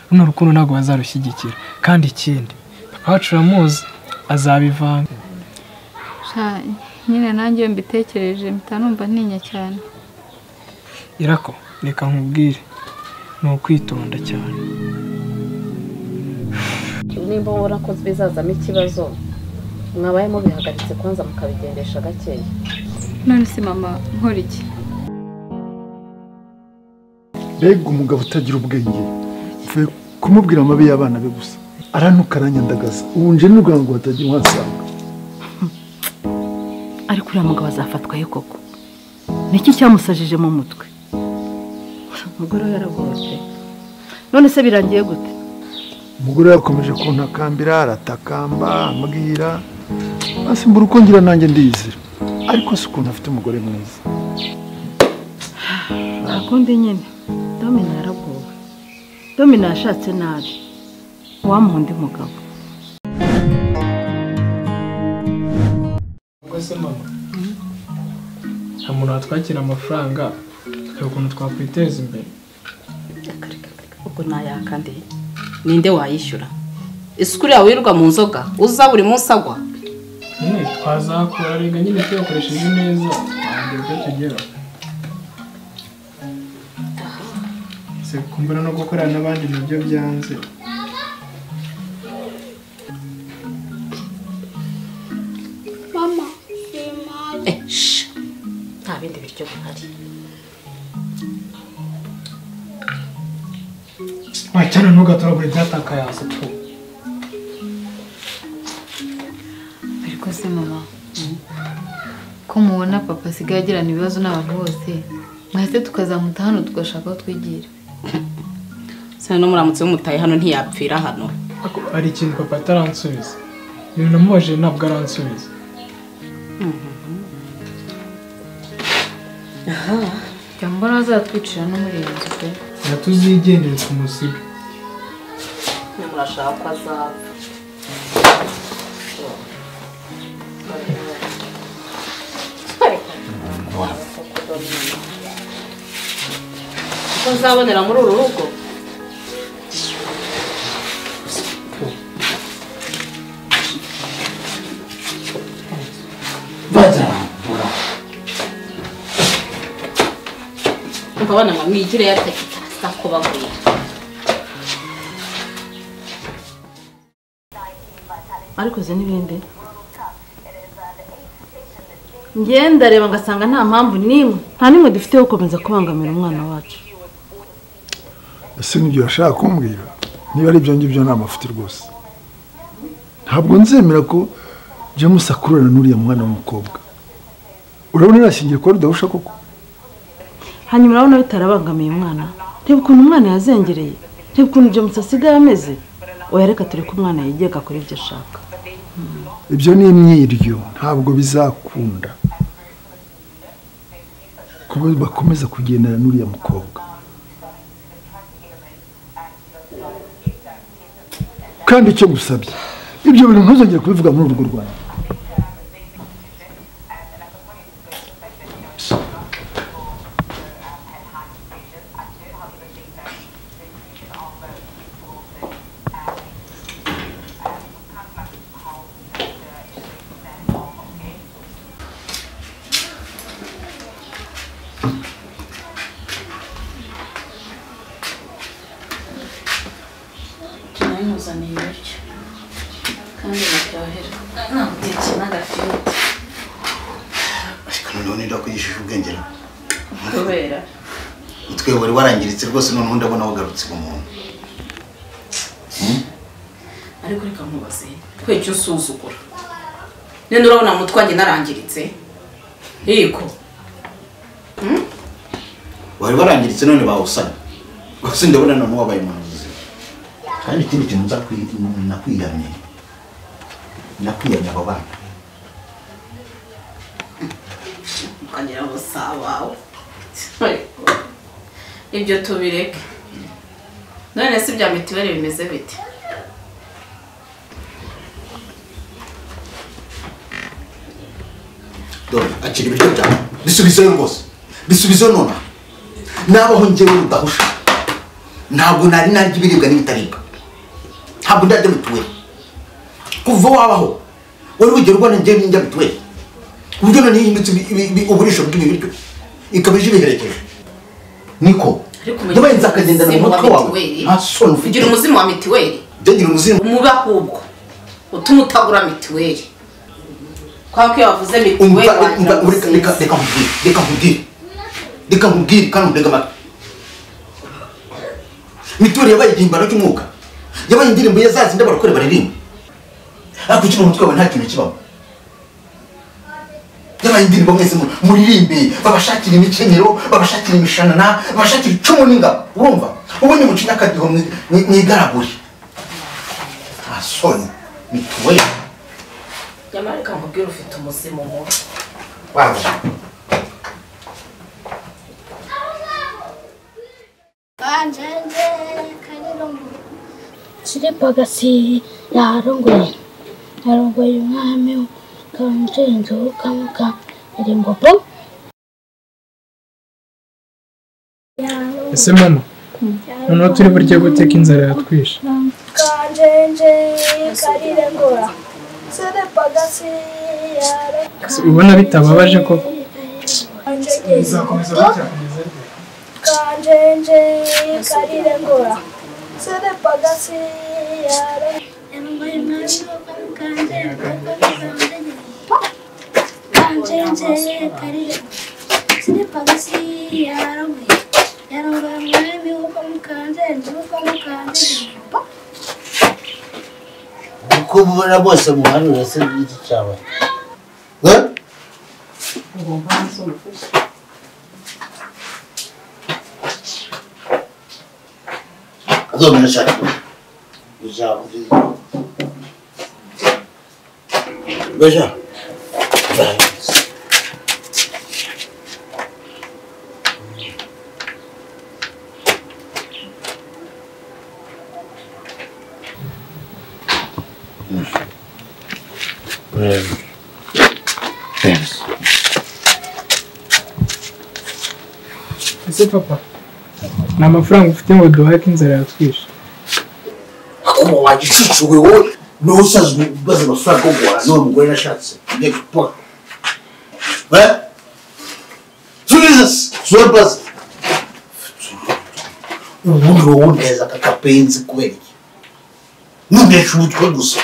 runo rukundo ntabwo bazarushyigikira kandi ikindi papa wacu uramuzi azabivanga nyine nanjye iyo mbitekereje mpita numva ntinya cyane irako reka nkubwire ni ukwitonda cyane nimba mubona ko bizazamo ikibazo mwabaye mubihagaritse kubanza mukabigendesha gakeya none si mama nkora iki mbega umugabo utagira ubwenge mvuye kumubwira amabi y'abana be gusa arantuka aranyandagaza ubu nje n'urwego ngo batajya uhasanga ariko uriya mugabo azafatwayo koko niki cyamusajije mu mutwe umugore we yaragoye none se birangiye gute umugore yakomeje kuntakambira aratakamba ambwira hasi mbura uko ngira nanjye ndiyizira ariko si ukuntu afite umugore mwiza nta kundi nyine domina yaragowe domina yashatse nabi wamuha undi mugabo ubwo se mama nta muntu watwakira amafaranga hari ukuntu twakwiteza imbere ubwo nayaka ndi ninde wayishyura isuku uriya wirirwa mu nzoga uza buri munsi agwa nyine twazakura rega nyine tuyakoresheje neza ntabwo ibyo tugera se kumbura no gukorana n'abandi nabyo byanze Mama, Mama, Eh, shh. nta bindi biryo bihari wacyana ntugatoragure ibyatakaye hasi tu ariko se mama ko mubona papa asigaye agirana ibibazo n'abantu bose mwese tukazamuta hano tugashaka aho twigira se no muramutse mumutaye hano ntiyapfira hano hari ikintu papa ataransubiza ibintu namubajije ntabwo aransubiza jya mbona bazatwicira n'umurinzi pe reka tuzigendere tumusiga murashaka ko azapfa ko nzabonera muri uru rugo bazarambura ndabona nka mwigire yatakitarasa ko bagwira ariko izi n'ibindi ngenda reba ngasanga nta mpamvu n'imwe nta n'imwe dufite yo gukomeza kubangamira umwana wacu ese n'ibyo urashaka kumbwira niba ari ibyo ngibyo ni amafuti rwose ntabwo nzemera ko james akururana n'uriya mwana w'umukobwa urabona yashingiye kuba rudahusha koko hanyuma urabona bitarabangamiye umwana reba ukuntu umwana yazengereye reba ukuntu james asigaye ameze oya reka turi ko umwana yigenga kuri ibyo ashaka ibyo ni imyiryo ntabwo bizakunda kuba bakomeza kugendana n'uriya mukobwa kandi icyo ngusabye ibyo bintu ntuzongere kubivuga muri urwo rwanda nayimuzaniye ibiryo kandi biryohera ntamutetse n'agafiriti ariko noneho nidakwigisha ubwenge nawe. kubera utwe wari warangiritse rwose noneho ndabona wagarutse ubumuntu ariko reka nkubaze twejya usuzugura none urabona mu twanjye narangiritse yego wari warangiritse none bawusana rwose ndabona noneho wabaye umuntu muzima kandi ikindi kintu nza kwi- nakwiyamye nakwiyamye abo bana ukagira ngo si abawe Ariko, ibyo tubireke none se ibya mituweli bimeze bite dore akira ibiryo byawe bisubizeyo rwose bisubizeyo nonaha nabaho njyewe rudahusha ntabwo nari narya ibiribwa n'ibitaribwa ntabwo ndarya mituweli kuva wabaho wari wigera ubona njye njya mituweli ku buryo none yihindutse ibi- ibi- ibi- uburisho bw'ibiryo ikaba ije ibiherekeje niko ndabaye nzakagendana mu mutwe wawe nta soni ufite ugira umuzimu wa mitiweli byagira umuzimu umubi ahubwo utuma utagura mitiweli kubera ko iyo wavuze umva mitiweli umva wagira ureka- reka umuzimu reka nkubwire reka nkubwire reka nkubwire kandi undege amatwi mituweli yabaye igihimbano cy'umwuka yabaye indirimbo ya zazindi abarokore baririmba ariko ukiri umutwe wawe nta kintu kibamo yabaye indirimbo mwese mu- muririmbe babashakira imikenyero babashakira imishanana babashakira icumu n'ingabo urumva ubundi mucinya akadiho mwi- mwi- mwigaragure nta soni mituweli nyamara reka nkubwire ufite umuzimu mubi wawe Anjanje karirongo. Siripagasi yarongoye. Yarongoye umwami kanje inzu kamuka iri mbobo. ese mama noneho turi burye guteka inzara yatwishe Kanjenje karirengora. Siripagasi Ese ubona bitababaje koko yarongoye. Kanjenje karirengora. Siripagasi yarongoye. Yarongoye umwami kanje Kanjenje karirengora. Siripagasi yarongoye. Yarongoye umwami w'umukanjenje w'umukanjenje. uko mubona bose muhanura se n'iki cyabaye Eh? Azomena cyane. ijambo riri Beja. ese papa ni amafaranga ufite ngo duhake inzara yatwishe Akuma wanjye ucucuwe wowe niwe usanzwe ubaza amafaranga yo guhara n'uwo mugore nashatse. Njye gupora. Eh? Jesus! Zobas! Ubundi wowe uneza aka kapenzi kubera iki? Nundesha umutwe gusa.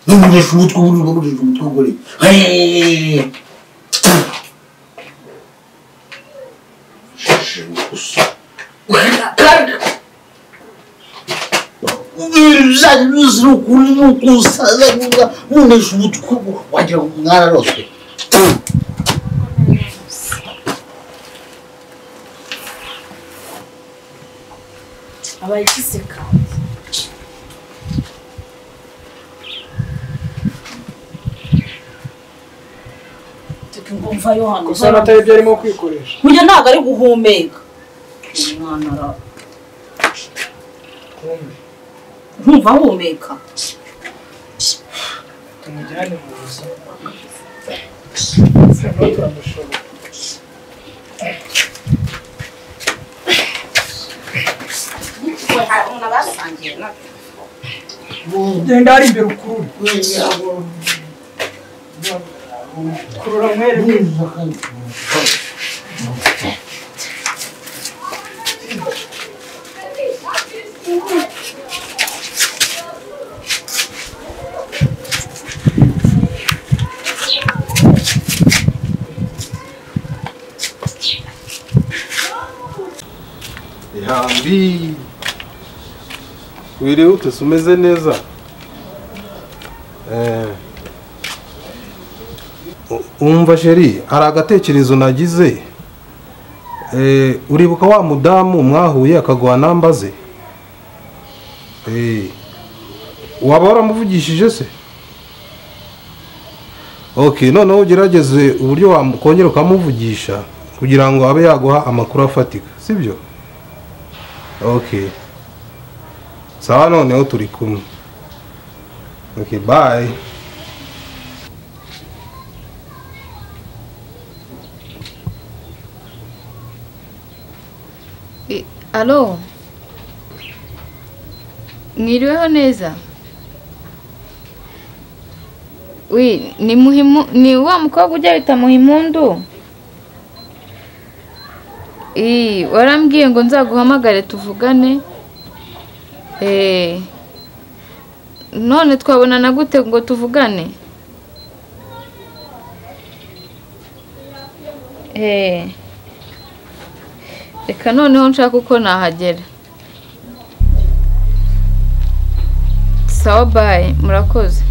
Nundesha umutwe ubundi urumva nundesha umutwe ukora iki? Hey! Shishibuka gusa. ibijyanye byose ni ukuri ni ukusaza niba munesha umutwe wagira ngo mwararoswe abaye igiseka tukumva yo hano ibyo arimo kwikoresha burya ntabwo ari guhumeka umwana ara ntumva ahumeka tumujyane mu buzima turamushobora genda hari imbere ukurure kurura mwereke ihambi wiriwe utose umeze neza Eh. U- umva sheri hari agatekerezo nagize Eh, uribuka wa mudamu mwahuye akaguha namba ze Eh. waba waramuvugishije se ok noneho ugerageze uburyo wakongera ukamuvugisha kugira ngo abe yaguha amakuru afatika sibyo ok sawa noneho turi kumwe ok bye E, Alo mwiriweho neza Wi, ni muhimu ni wa mukobwa ujya bita muhimundu Ii, warambwiye ngo nzaguhamagare tuvugane Eh, none twabonana gute ngo tuvugane Eh, reka noneho nshaka uko nahagera sawa bayi murakoze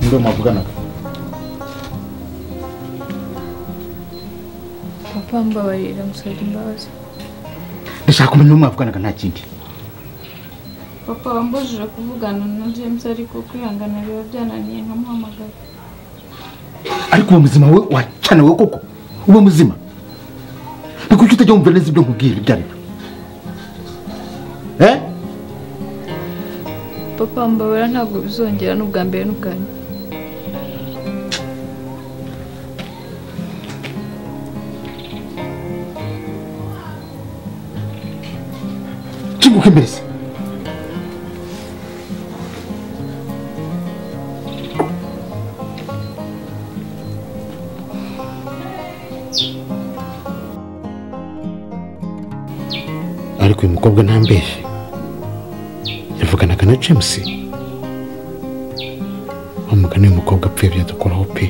ndio mwavuganaga papa mbabarira musabye imbabazi ndashaka kumenya uwo mwavuganaga nta kindi papa wambujije kuvugana na james ariko kwihangana biba byananiye nkamuhamagara ariko uwo muzima we wacana we koko uwo muzima ni kuki utajya wumva neza ibyo nkubwira ibyo ari byo eh papa mbabarira ntabwo bizongera n'ubwa mbere n'ubwa nyuma kinguka imbere se ariko uyu mukobwa ntambeshye yavuganaga na james wamugana uyu mukobwa apfuye byadukoraho pe